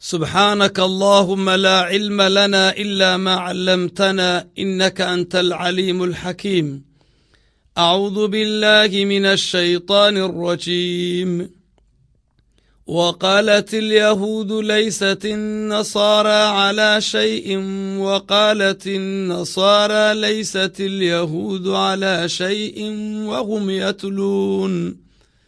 سبحانك اللهم لا علم لنا إلا ما علمتنا إنك أنت العليم الحكيم أعوذ بالله من الشيطان الرجيم وقالت اليهود ليست النصارى على شيء وقالت النصارى ليست اليهود على شيء وهم يتلون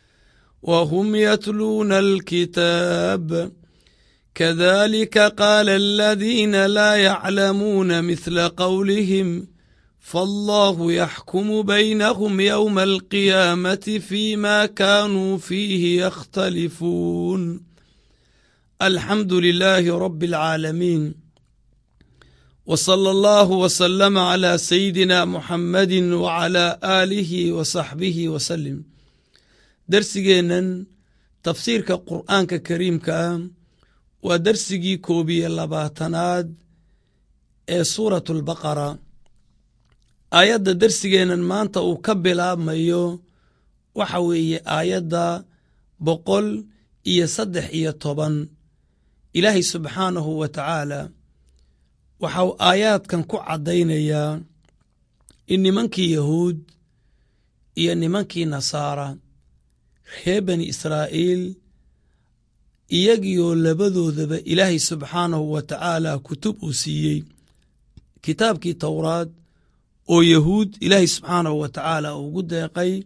وهم يتلون الكتاب كذلك قال الذين لا يعلمون مثل قولهم فالله يحكم بينهم يوم القيامة فيما كانوا فيه يختلفون الحمد لله رب العالمين وصلى الله وسلم على سيدنا محمد وعلى آله وصحبه وسلم درسigeenan tafsiirka qur'aanka kariimka ah waa darsigii koobiye labaatanaad ee suurat albaqara aayadda darsigeennan maanta uu ka bilaabmayo waxa weeye aayadda boqol iyo saddex iyo toban ilaahay subxaanahu wa tacaala waxau aayaadkan ku caddaynayaa in nimankii yahuud iyo nimankii nasaara reer bani israa'iil iyagioo labadoodaba ilaahay subxaanahu wa tacaala kutub uu siiyey kitaabkii towraad oo yahuud ilaahay subxaanahu wa tacaala ugu deeqay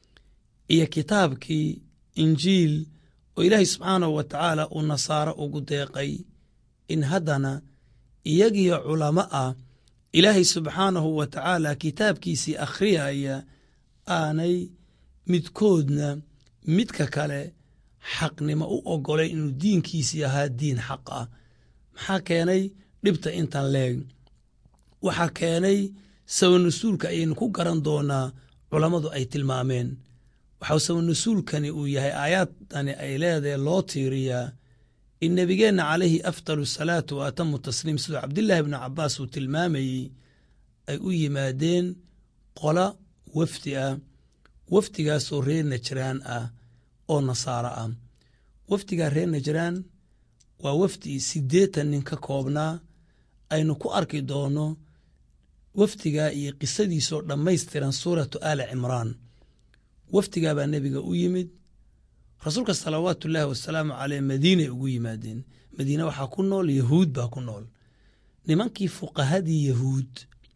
iyo kitaabkii injiil oo ilaahay subxaanahu wa tacaala uu nasaaro ugu deeqay in haddana iyagiyo culamo ah ilaahay subxaanahu wa tacaala kitaabkiisii akhriyaya aanay midkoodna midka kale xaqnimo u ogolay inuu diinkiisii ahaa diin xaq ah maxaa keenay dhibta intan leeg waxaa keenay sabanasuulka ayaynu ku garan doonaa culammadu ay tilmaameen waxau sabanasuulkani uu yahay aayaadani ay leedahay loo tiiriyaa in nebigeenna calayhi afdalu salaatu wa atamu tasliim siduu cabdillaahi bnu cabbaas uu tilmaamayey ay u yimaadeen qola wafdi ah wafdigaasoo reer najraan ah oo nasaaro ah wafdigaa reer najraan waa wafdi siddeetan nin ka koobnaa aynu ku arki doonno wafdigaa iyo qisadiisoo dhammaystiran suuratu aali cimraan wafdigaa baa nebiga u yimid rasuulka salawaatu ullaahi wasalaamu caleyh madiinay ugu yimaadeen madiine waxaa ku nool yahuud baa ku nool nimankii fuqahadii yahuud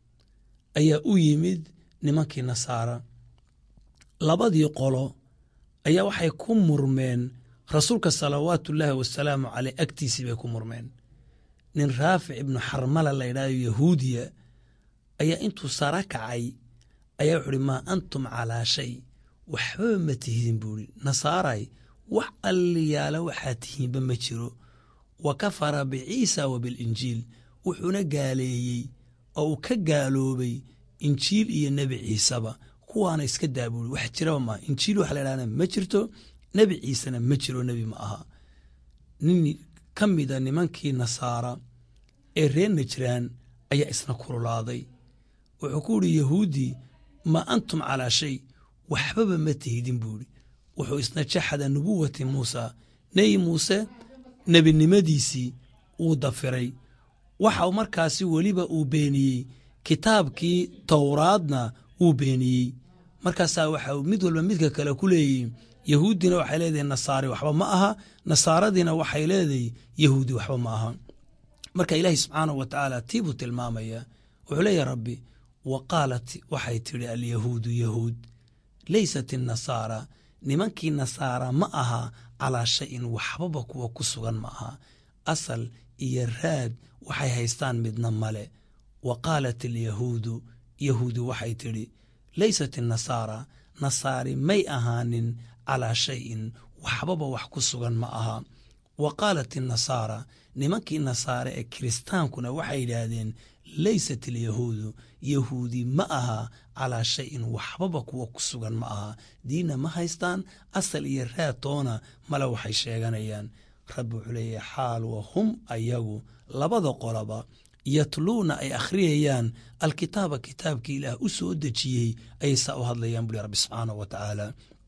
ayaa u yimid nimankii nasaara labadii qolo ayaa waxay ku murmeen rasuulka salawaatu ullaahi wasalaamu caleyh agtiisii bay ku murmeen nin raafic ibnu xarmala la ydhahdo yahuudiya ayaa intuu sara kacay ayaa wuxu uhi maa antum calaa shay waxbaba ma tihidin buuhi nasaaray wax alliyaala waxaa tihiinba ma jiro wa kafara biciisa wa bilinjiil wuxuuna gaaleeyey oo uu ka gaaloobay injiil iyo nebi ciiseba kuwaana iska daa buuri wax jiraba maaha injiil waxa la ydhahda ma jirto nebi ciisena ma jiro nebi ma aha nin ka mida nimankii nasaara ee reer najraan ayaa isna kululaaday wuxuu ku yidhi yahuuddii maa antum calaa shay waxbaba ma tihidin buuhi wuxuu isna jaxada nubuwati muusa nebi muuse nebinimadiisii uu dafiray waxa markaasi weliba uu beeniyey kitaabkii towraadna wuu beeniyey markaasaa waxa mid walba midka kale ku leeyihin yahuuddina waxay leedahay nasaari waxba ma aha nasaaradiina waxay leedahay yahuudi waxba ma aha marka ilaahi subxaanahu wa tacaala tii buu tilmaamaya wuxuu leeyahy rabbi wa qaalat waxay tidhi alyahuudu yahuud leysat innasaara nimankii nasaara ma aha calaa shayin waxbaba kuwa ku sugan ma aha asal iyo raad waxay haystaan midna male wa qaalat alyahuudu yahuudi waxay tidhi leysat innasaara nasaari may ahaanin calaa shayin waxbaba wax ku sugan ma aha wa qaalat innasaara nimankii nasaare ee kiristaankuna waxay yidhaahdeen leysat alyahuudu yahuudi ma aha calaa shayin waxbaba kuwa ku sugan ma aha diinna ma haystaan asal iyo raatoona male waxay sheeganayaan rabbi wuxuu leeyahay xaal wa hum ayagu labada qolaba yatluuna ay akhriyayaan alkitaaba kitaabkii ilaah u soo dejiyey ayay saa u hadlayaan buli rabbi subxaanahu wa tacaala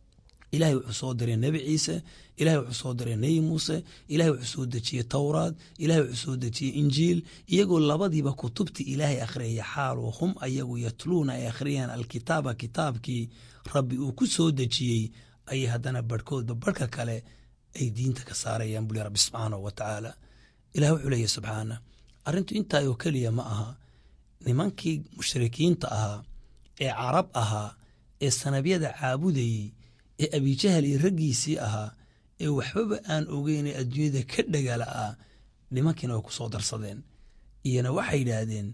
ilahay wuxuu soo diray nebi ciise ilahay wuxuu soo diray nebi muuse ilahay wuxuu soo dejiyey towraad ilahay wuxuu soo dejiyey injiil iyagoo labadiiba kutubtii ilaahay akhriyaya xaalu hum ayagu yatluuna ay akhriyaan alkitaaba kitaabkii rabbi uu ku soo dejiyey ayay haddana barhkoodba barhka kale ay diinta ka saarayaan buli rabbi subxaanahu wa tacaala ilah wuxuu leeyahy subxaana arrintu intaa oo keliya ma aha nimankii mushrikiinta ahaa ee carab ahaa ee sanabyada caabudayey ee abijahal iyo raggiisii ahaa ee waxbaba aan ogeynee adduunyada ka dhagala ah nimankiina way ku soo darsadeen iyona waxay yidhaahdeen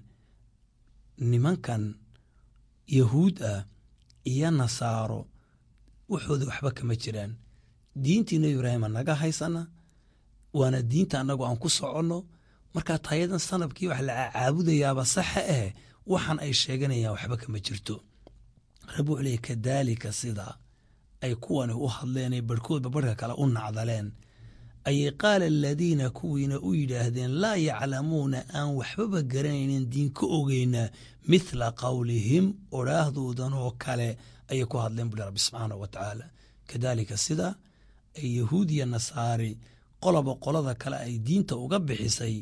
nimankan yahuud ah iyo nasaaro waxooda waxba kama jiraan diintii nebi ibraahima naga haysana waana diinta annagu aan ku soconno markaa tayadan sanabkii wax la caabudayaaba saxa eh waxaan ay sheeganayaan waxba kama jirto rabbi wuxuu leeyay kadaalika sidaa ay kuwani u hadleen ay barhkoodba barhka kale u nacdaleen ayay qaala aladiina kuwiina u yidhaahdeen laa yaclamuuna aan waxbaba garanaynin diin ka ogeyna mithla qowlihim odhaahdoodan oo kale ayay ku hadleen buli rabbi subxaanahu wa tacaala kadaalika sidaa ay yahuud iyo nasaari qoloba qolada kale ay diinta uga bixisay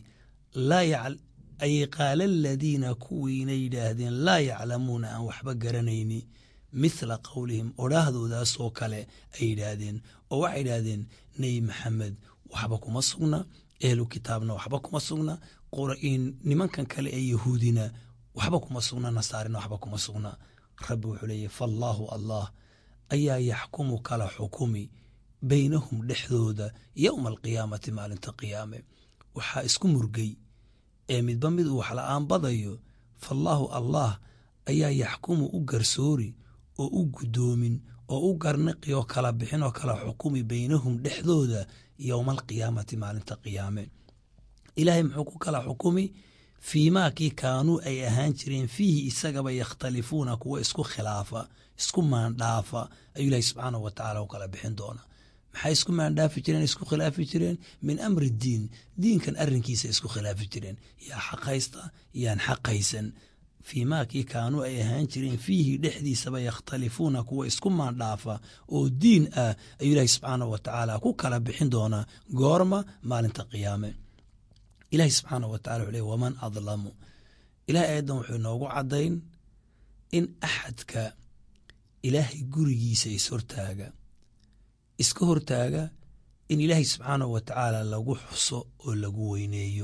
ayay qaala aladiina kuwiina yidhaahdeen laa yaclamuuna aan waxba garanayni mithla qowlihim odhaahdoodaasoo kale ay yidhaahdeen oo waxay yidhaahdeen nebi maxamed waxba kuma sugna ehlu kitaabna waxba kuma sugna nimankan kale ee yahuudina waxba kuma sugna nasaarina waxba kuma sugna rabbi wuxuu leeyahy faallaahu allah ayaa yaxkumu kala xukumi beynahum dhexdooda yowma alqiyaamati maalinta qiyaame waxaa isku murgay ee midba mid uu waxla-aan badayo faallaahu allah ayaa yaxkumu u garsoori oo u guddoomin oo u garniqi oo kala bixin oo kala xukumi beynahum dhexdooda yowma alqiyaamati maalinta qiyaame ilaahay muxuu ku kala xukumi fiimaa kii kaanuu ay ahaan jireen fiihi isagaba yakhtalifuuna kuwa isku khilaafa isku maandhaafa ayuu ilaahay subxaanahu wa tacala u kala bixin doona maxay isku maandhaafi jireen isku khilaafi jireen min amri diin diinkan arrinkiisa isku khilaafi jireen yaa xaq haysta yaan xaq haysan fii maakii kaanuu ay ahaan jireen fiihi dhexdiisaba yakhtalifuuna kuwa isku maandhaafa oo diin ah ayuu ilaahi subxaanahu wa tacaala ku kala bixin doonaa goorma maalinta qiyaame ilaahi subxaanahu wa tacala wuxuu ley waman adlamu ilahay aayaddan wuxuu inoogu caddayn in axadka ilaahay gurigiisa ishortaaga iska hortaaga in ilaahay subxaanahu wa tacaala lagu xuso oo lagu weyneeyo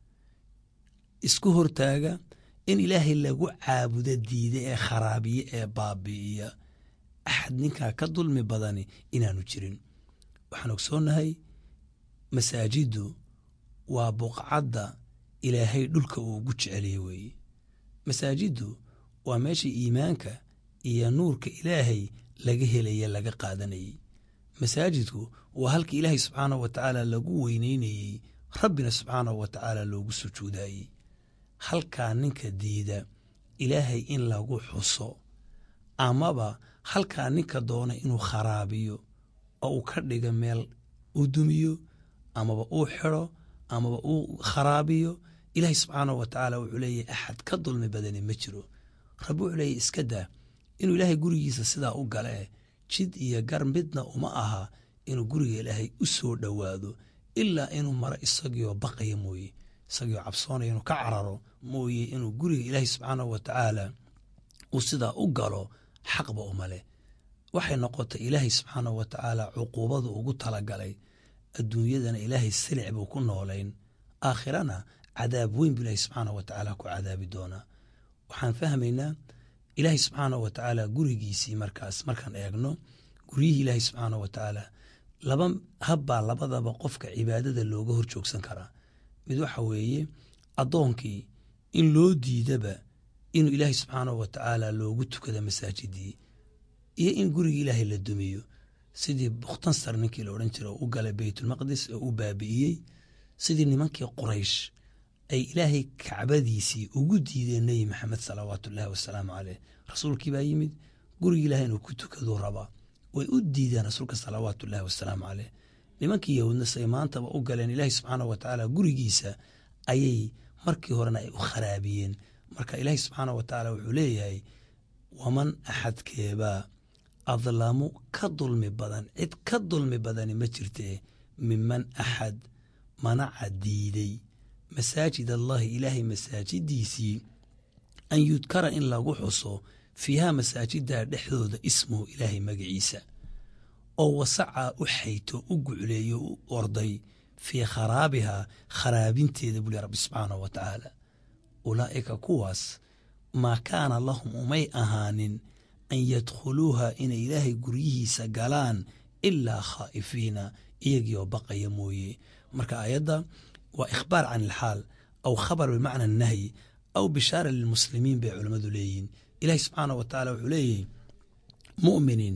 isku hortaaga in ilaahay lagu caabudo diida ee kharaabiye ee baabi'iya axad ninkaa ka dulmi badani inaanu jirin waxaan ogsoonnahay masaajiddu waa buqcadda ilaahay dhulka uu ugu jeceliye weeye masaajiddu waa meesha iimaanka iyo nuurka ilaahay laga helaya laga qaadanayey masaajidku waa halka ilaahay subxaanahu wa tacaala lagu weyneynayey rabbina subxaanahu wa tacaala loogu sujuudayey halkaa ninka diida ilaahay in lagu xuso amaba halkaa ninka doona inuu kharaabiyo oo uu ka dhiga meel uu dumiyo amaba uu xidro amaba uu kharaabiyo ilaahay subxaanahu wa tacaala wuxuu leeyahy axad ka dulmi badani ma jiro rabbi wuxuu leeyahy iska daa inuu ilaahay gurigiisa sidaa u galee jid iyo gar midna uma aha inuu guriga ilaahay u soo dhowaado ilaa inuu maro isagioo baqaya mooye isagioo cabsoonaya inuu ka cararo mooye inuu guriga ilaahay subxaanahu wa tacaala uu sidaa u galo xaqba uma leh waxay noqotay ilaahay subxaanahu wa tacaala cuquubadu ugu talagalay adduunyadana ilaahay silic buu ku noolayn aakhirana cadaab weyn buu ilaahay subxaanahu wa tacaala ku cadaabi doonaa waxaan fahmaynaa ilaahay subxaanahu wa tacaala gurigiisii markaas markaan eegno guryihii ilaahay subxaanahu wa tacaala laba habbaa labadaba qofka cibaadada looga hor joogsan karaa mid waxa weeye addoonkii in loo diidaba inuu ilaahay subxaanahu wa tacaala loogu tukada masaajidii iyo in gurigii ilaahay la dumiyo sidii bukhtansar ninkii la odhan jira oo u galay beytulmaqdis oo u baabi'iyey sidii nimankii quraysh ay ilaahay kacbadiisii ugu diideen nebi maxamed salawaatu ullaahi wasalaamu caleyh rasuulkii baa yimid gurigii ilahay inuu ku tukaduu rabaa way u diideen rasuulka salawaatu ullaahi wasalaamu caleyh nimankii yahuudna say maantaba u galeen ilaahay subxaanahu wa tacaala gurigiisa ayay markii horena ay u kharaabiyeen marka ilaahay subxaanahu wa tacaala wuxuu leeyahay waman axadkeebaa adlamu ka dulmi badan cid ka dulmi badani ma jirtee miman axad manaca diiday masaajid allahi ilaahay masaajidiisii an yudkara in lagu xuso fiihaa masaajidaa dhexdooda ismuhu ilaahay magaciisa oo wasacaa u xayto u gucleeyo u orday fii kharaabihaa kharaabinteeda buli rabbi subxaanahu wa tacaala ulaa'ika kuwaas maa kaana lahum umay ahaanin an yadkhuluuha inay ilaahay guryihiisa galaan ilaa khaa'ifiina iyagiioo baqaya mooye marka aayadda waa ikhbaar can ilxaal aw khabar bimacna nahyi aw bishaara lilmuslimiin bay culammadu leeyihin ilaahi subxaanah wa tacaala wuxuu leeyahy mu'miniin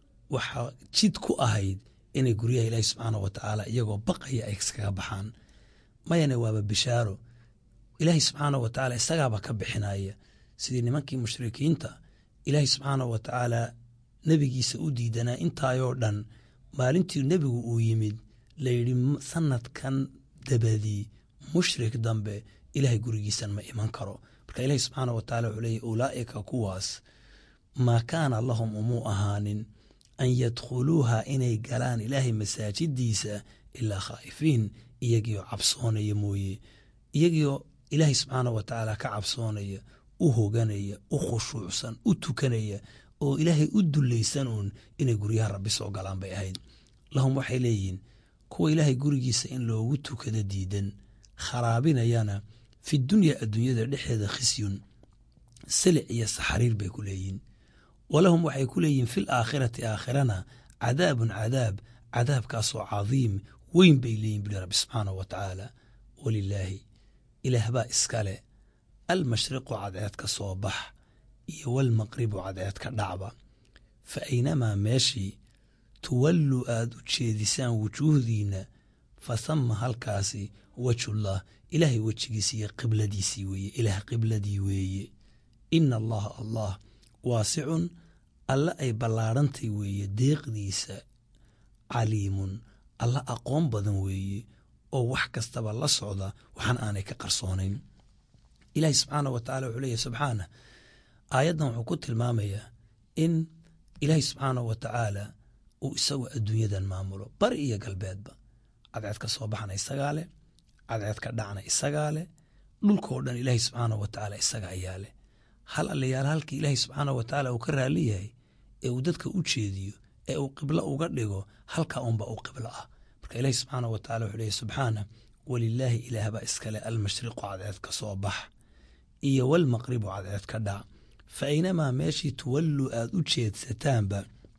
waxaa jid ku ahayd inay guryaha ilaahi subxaanah wa tacaala iyagoo baqaya ay iskaga baxaan mayane waaba bishaaro ilaahi subxaanah wa tacaala isagaaba ka bixinaya sidii nimankii mushrikiinta ilaahi subxaanah wa tacaala nebigiisa u diidanaa intaayoo dhan maalintii nebigu uu yimid layidhi sanadkan dabadii mushrik dambe ilaahay gurigiisan ma iman karo marka ilaahi subxaanah wa tacala wuxuu leeyahy ulaa'ika kuwaas maa kaana lahum umuu ahaanin an yadkhuluuha inay galaan ilaahay masaajidiisa ilaa khaa'ifiin iyagiioo cabsoonaya mooye iyagiioo ilaahay subxaanah wa tacaala ka cabsoonaya u hoganaya u khushuucsan u tukanaya oo ilaahay u dulaysan uun inay guryaha rabbi soo galaan bay ahayd lahum waxay leeyihiin kuwa ilaahay gurigiisa in loogu tukado diidan kharaabinayana fi dunya adduunyada dhexeeda khisyun silic iyo saxariir bay ku leeyihin walahum waxay ku leeyihiin fil aakhirati aakhirana cadaabun cadaab cadaabkaasoo cadiim weyn bay leeyihin buli rabbi subxaanahu wa tacaala walilaahi ilaah baa iskale almashriqu cadceed ka soo bax iyo walmaqribu cadceed ka dhacba fa aynamaa meeshii tuwallu aad u jeedisaan wujuuhdiinna fa thama halkaasi wejullah ilaahay wejigiisi iyo qibladiisii weeye ilaah qibladii weeye ina allaha allah waasicun alle ay ballaadhantay weeye deeqdiisa caliimun alle aqoon badan weeye oo wax kastaba la socda waxaan aanay ka qarsoonayn ilaahi subxaanah wa tacala wuxuu leeyahy subxaanah aayaddan wuxuu ku tilmaamayaa in ilaahi subxaanah wa tacaala uu isagu adduunyadan maamulo bari iyo galbeedba cadceed ka soo baxna isagaa leh cadceed ka dhacna isagaa leh dhulkoo dhan ilaahi subxaanah wa tacaala isaga ayaa leh hal allayaal halkii ilaahi subxaanah wa tacaala uu ka raali yahay ee uu dadka u jeediyo ee uu qiblo uga dhigo halkaa unba uu qiblo ah marka ilaahi subxaanah wa tacala wuxuu leeyahy subxaana walilaahi ilaahbaa iskale almashriqu cadceed ka soo bax iyo walmaqribu cadceed ka dhac fa aynamaa meeshii tuwallu aad u jeedsataanba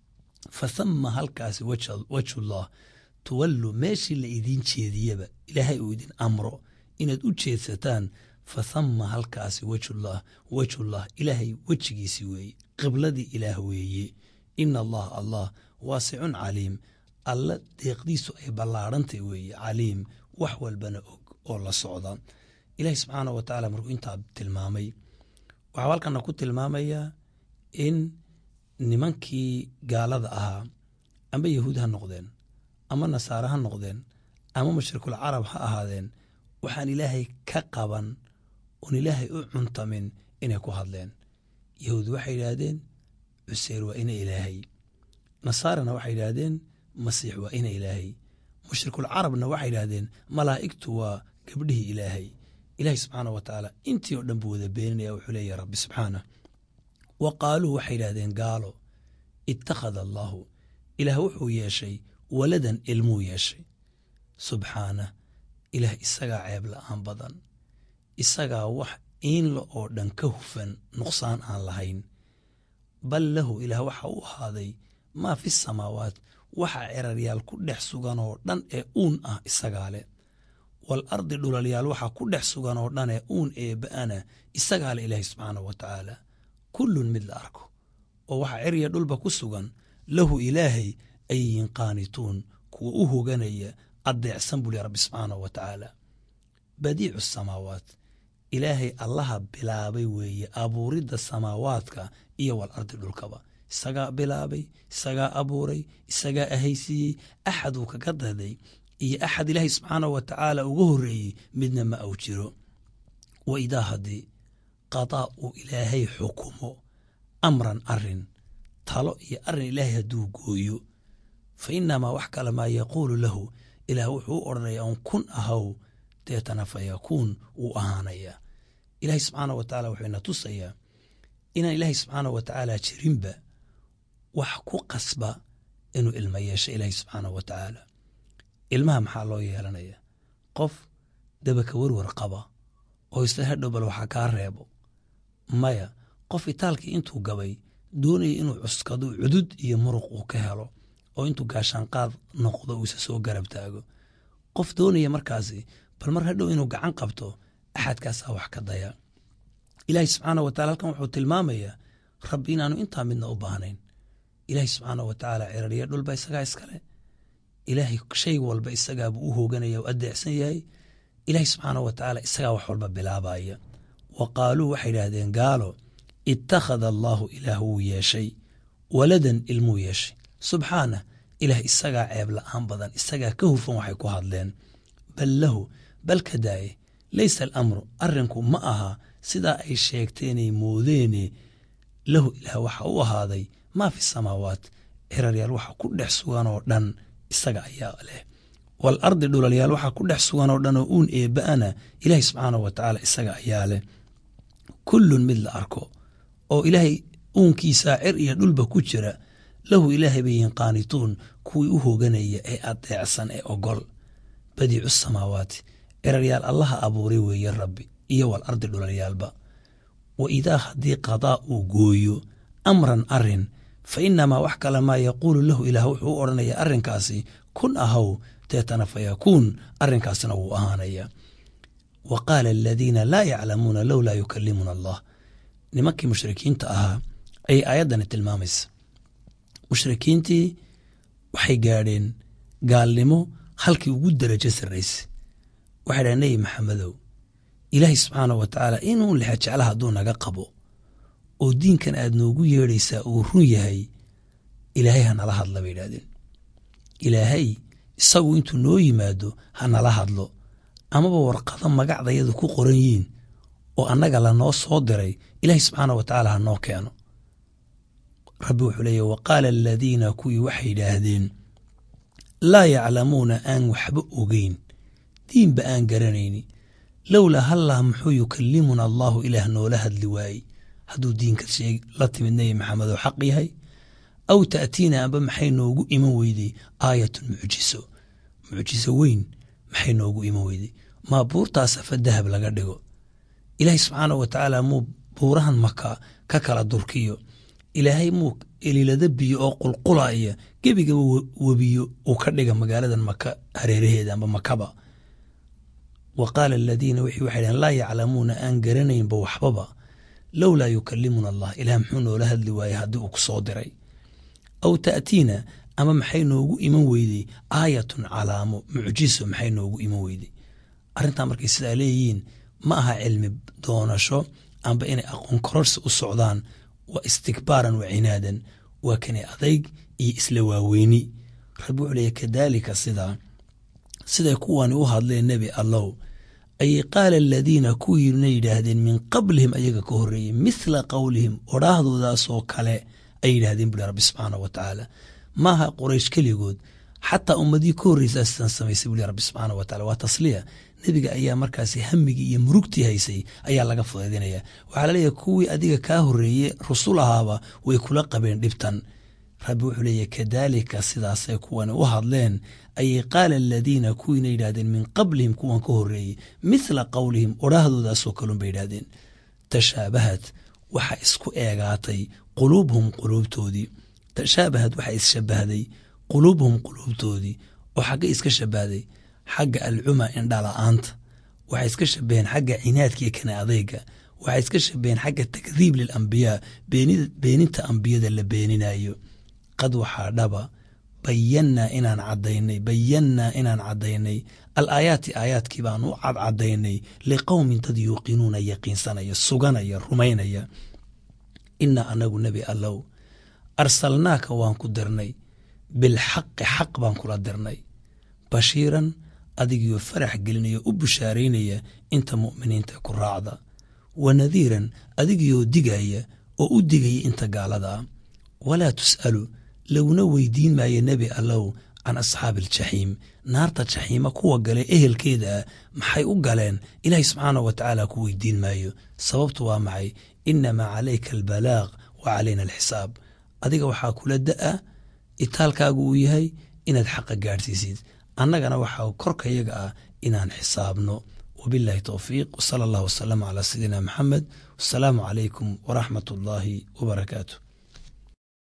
fa thama halkaasi wejullah tuwallu meeshii la idiin jeediyaba ilaahay uu idin amro inaad u jeedsataan fa thama halkaasi wejullah wejullah ilaahay wejigiisi weeye qibladii ilaah weeye ina allaha allah waasicun caliim alla deeqdiisu ay ballaadhantay weeye caliim wax walbana og oo la socda ilaahi subxaanah wa tacaala markuu intaa tilmaamay waxaa halkana ku tilmaamayaa in nimankii gaalada ahaa amba yahuud ha noqdeen ama nasaare ha noqdeen ama mushrikul carab ha ahaadeen waxaan ilaahay ka qaban oon ilaahay u cuntamin inay ku hadleen yahuud waxay yidhaahdeen cuseyr waa ina ilaahay nasaarana waxay yidhaahdeen masiix waa ina ilaahay mushrikul carabna waxay yidhaahdeen malaa'igtu waa gabdhihii ilaahay ilaahay subxaanah wa tacaala intii oo dhan buu wada beeninaya wuxuu leeyahy rabbi subxaanah wa qaaluu waxay yidhahdeen gaalo ittakhada allaahu ilaah wuxuu yeeshay waladan ilmuu yeeshay subxaanah ilaah isagaa ceeb la'aan badan isagaa wax iinla oo dhan ka hufan nuqsaan aan lahayn bal lahu ilaah waxa u ahaaday maa fi samaawaat waxa ceraryaal ku dhex sugan oo dhan ee uun ah isagaa leh wal ardi dhulalyaal waxa ku dhex sugan oo dhan ee uun eeba'ana isagaa leh ilaahi subxaanah wa tacaala kullun mid la arko oo waxa cerya dhulba ku sugan lahu ilaahay ayyin qaanituun kuwa u hoganaya addeecsan buli rabbi subxaanah wa tacaala badiicu samaawaat ilaahay allaha bilaabay weeye abuuridda samaawaadka iyo wal ardi dhulkaba isagaa bilaabay isagaa abuuray isagaa ahaysiiyey axad uu kaga daday iyo axad ilaahay subxaanah wa tacaala uga horreeyey midna ma au jiro wa idaa haddii qadaa uu ilaahay xukumo amran arin talo iyo arrin ilaahay hadduu gooyo fa inamaa wax kale maa yaquulu lahu ilaah wuxuu u odhanaya un kun ahaw deetana fa yakuun wuu ahaanayaa ilaahay subxaana wa tacaala wuxuu ina tusayaa inaan ilaahay subxaana wa tacaala jirinba wax ku qasba inuu ilmo yeesho ilaahay subxaana wa tacaala ilmaha maxaa loo yeelanaya qof dabaka werwer qaba oo isla hadhow bal waxa kaa reebo maya qof itaalkii intuu gabay doonaya inuu cuskado cudud iyo muruq uu ka helo oo intuu gaashaanqaad noqdo uu isa soo garab taago qof doonaya markaasi bal mar hadhow inuu gacan qabto axadkaasaa wax ka daya ilaahay subxaana wa tacala halkan wuxuu tilmaamayaa rabbi inaanu intaa midna u baahnayn ilaahay subxaana wa tacaala cirariya dhulba isagaa iskale ilaahay shay walba isagaabuu u hooganaya u adeecsan yahay ilaahay subxaana wa tacaala isagaa wax walba bilaabaya wa qaaluu waxay idhaahdeen gaalo ittakhada allaahu ilaah wuu yeeshay waladan ilmuu yeeshay subxaanah ilaah isagaa ceeb la'aan badan isagaa ka hufan waxay ku hadleen bal lahu bal ka daaye laysa alamru arrinku ma aha sidaa ay sheegteenay moodeene lahu ilaah waxa u ahaaday maa fi samaawaat ciraryaal waxa ku dhex sugan oo dhan isaga ayaa leh wal ardi dhulalyaal waxa ku dhex sugan oo dhan oo uun eebba'ana ilaahay subxaana wa tacaala isaga ayaa leh kullun mid la arko oo ilaahay uunkiisaa cir iyo dhulba ku jira lahu ilaahay bay yihiin qaanituun kuwii u hooganaya ee adeecsan ee ogol badiicu samaawaati ciraryaal allaha abuuray weeye rabbi iyo wal ardi dhulalyaalba wa idaa haddii qadaa uu gooyo amran arin fa inamaa wax kale maa yaquulu lahu ilaah wuxuu u odhanaya arrinkaasi kun ahaw deetana fa yakuun arrinkaasina wuu ahaanaya wa qaala aladiina laa yaclamuuna lowlaa yukalimuna allah nimankii mushrikiinta ahaa ayay aayaddani tilmaamaysa mushrikiintii waxay gaadheen gaalnimo halkii ugu darajo sarraysa waxay dhahen nebi maxamedow ilaahay subxaana wa tacaala inuu lexa jecla hadduu naga qabo oo diinkan aad noogu yeedhaysaa uu run yahay ilaahay ha nala hadla bay idhahdeen ilaahay isagu intuu noo yimaado ha nala hadlo amaba warqado magacdayadu ku qoran yihiin oo annaga lanoo soo diray ilaahay subxaana wa tacaala ha noo keeno rabbi wuxuu leeyahy wa qaala aladiina kuwii waxay yidhaahdeen laa yaclamuuna aan waxba ogeyn diinba aan garanayni lowlaa hallaa muxuu yukalimuna allaahu ilaah noola hadli waayey hadduu diinka sheeg la timid nebi maxamed oo xaq yahay aw ta'tiina amba maxay noogu iman weyday aayatun mucjiso mucjiso weyn maxay noogu iman weyday maa buurtaas afa dahab laga dhigo ilaahay subxaana wa tacaala muu buurahan maka ka kala durkiyo ilaahay muu elilada biyo oo qulqulaya gebigaba webiyo uu ka dhiga magaaladan maka hareeraheeda amba makaba wa qaala aladiina wixii waxay dhaheen laa yaclamuuna aan garanaynba waxbaba lowlaa yukalimuna allah ilaah muxuu noola hadli waayey haddii uu ku soo diray aw ta'tiina ama maxay noogu iman weydey aayatun calaamo mucjiso maxay noogu iman weydey arrintaa markay sidaa leeyihiin ma aha cilmi doonasho amba inay aqoon kororsi u socdaan waa istikbaaran wa cinaadan waa kani adayg iyo isla waaweyni rabbi wuxuu leeyahy kadaalika sidaa siday kuwani u hadleen nebi allow ayay qaala aladiina kuwiina yidhaahdeen min qablihim ayaga ka horreeyey mithla qowlihim odhaahdoodaasoo kale ay yidhahdeen buri rabbi subxaana wa tacaala maaha qoraysh keligood xataa ummadii ka horreysa sidaan samaysay buli rabbi subxaana wa tacala waa tasliya nebiga ayaa markaasi hamigii iyo murugtii haysay ayaa laga fudaydinaya waxaa laleeyahay kuwii adiga kaa horreeye rusul ahaaba way kula qabeen dhibtan rabbi wuxuu leeyahy kadaalika sidaasay kuwani u hadleen ayay qaala aladiina kuwiina yidhahdeen min qablihim kuwan ka horreeyey mithla qowlihim odhaahdoodaasoo kalun bay yidhahdeen tashaabahad waxa isku eegaatay quluubhum quluubtoodii tashaabahad waxa isshabahday quluubhum quluubtoodii oo xagga iska shabahday xagga alcuma indhala-aanta waxay iska shabaheen xagga cinaadka iyo kana adeyga waxay iska shabaheen xagga takdiib lilambiyaa beeninta ambiyada la beeninayo qad waxaa dhaba bayannaa inaan cadaynay bayannaa inaan caddaynay al aayaati aayaadkii baan u cadcadaynay liqowmin dad yuuqinuuna yaqiinsanaya suganaya rumaynaya inaa anagu nebi allow arsalnaaka waan ku dirnay bilxaqi xaq baan kula dirnay bashiiran adigiyo farax gelinaya u bushaaraynaya inta mu'miniinta ku raacda wa nadiiran adigiyoo digaya oo u digaya inta gaalada ah walaa tus'alu laguna weydiin maayo nebi allow can asxaabi aljaxiim naarta jaxiima kuwa gale ehelkeeda ah maxay u galeen ilaahay subxaanahu wa tacaala ku weydiin maayo sababtu waa maxay inamaa calayka albalaaq wa calayna alxisaab adiga waxaa kula da'a itaalkaagu uu yahay inaad xaqa gaadhsiisid annagana waxaa korkayaga ah inaan xisaabno wabillahi towfiiq wsala allah wasalama calaa sayidina maxamed wasalaamu calaykum waraxmat ullaahi wabarakaatu